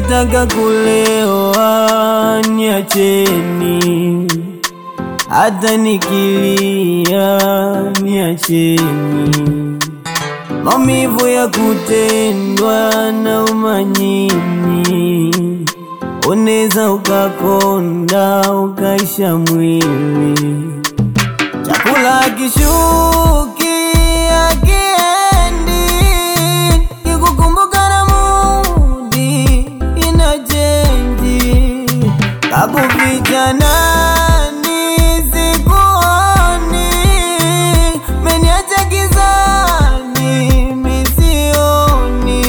mkitaka kulewa niacheni, hata nikilia niacheni, maumivu ya kutendwa na umanyini, unaweza ukakonda ukaisha mwili, chakula kishuki akiendi, kikukumbuka na mudi inachenji, kakuficha nani sikuoni, meniacha gizani misioni.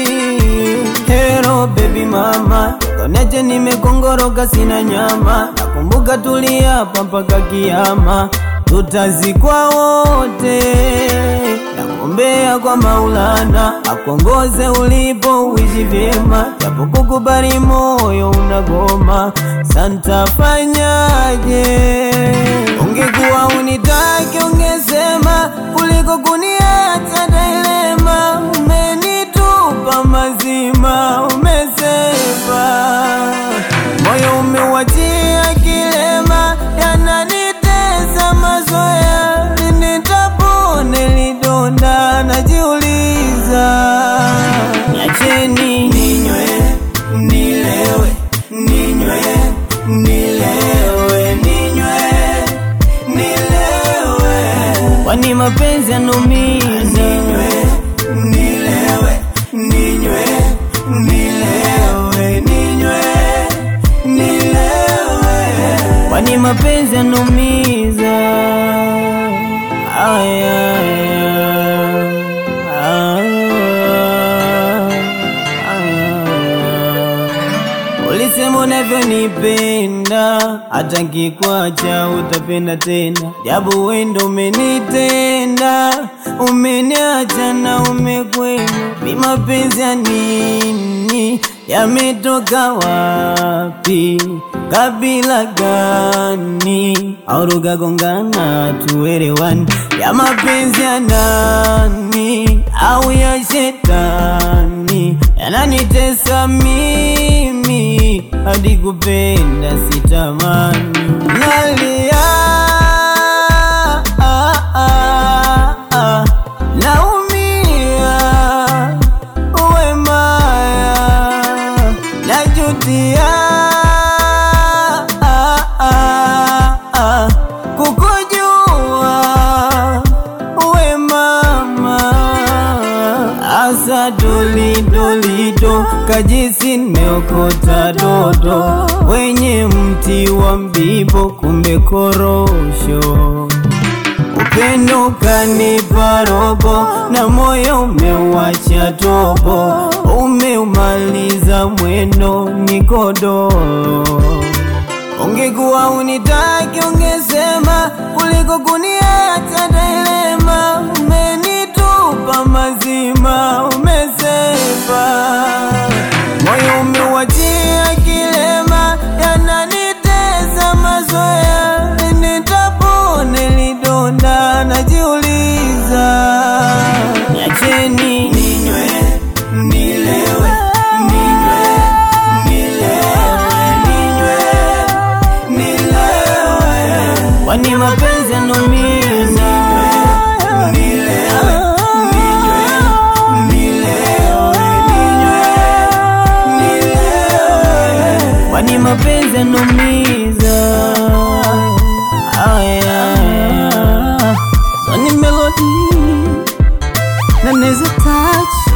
Hero baby mama, koneche nimekongoroka sina nyama, nakumbuka tuliapa mpaka kiama, tutazikwa wote. Nakuombea kwa Maulana akuongoze ulipo uishi vyema, japo kukubali moyo unagoma, santafanyaje? Ungekuwa unitaki ungesema, kuliko kuniacha dilema. Umenitupa mazima, umesepa moyo umeuachia kilema, yananitesa mazoea, nitapone lidonda, najiuliza niacheni ninywe nilewe, ninywe nilewe, ninywe nilewe, kwani mapenzi yanumiza. Ninywe nilewe, ninywe nilewe, ninywe nilewe, kwani mapenzi yanumiza. Aya, aya, aya. Ulisema unavyonipenda, hata nkikwacha utapenda tena, jabu wendo umenitenda, umeniacha na umekwenda. Ni mapenzi ya nini? Yametoka wapi? Kabila gani? Au lugha gongana tuelewani? Ya mapenzi ya nani au ya shetani? Yananitesa mimi hadi kupenda sitamani, nalia ah, ah, ah, naumia uwe maya najutia ah, ah, ah, kukujua uwe mama asa dolidolido kajisi nimeokota dodo wenye mti wa mbibo kumbe korosho upendo ukanipa robo na moyo umeuacha tobo, umeumaliza mwendo nikodoro. Ungekuwa unitaki ungesema, kuliko kuniacha dilema. Umenitupa mazima, umesepa moyo umeuachia kilema, yananitesa mazoea, nitapone lidonda, najiuliza niacheni ninywe nilewe, ninywe nilewe, ninywe nilewe, kwani mapenzi yanumiza. Nilewe, ninywe, nilewe, ninywe, nilewe, kwani mapenzi yanumiza. Aya, so ni melody na neza touch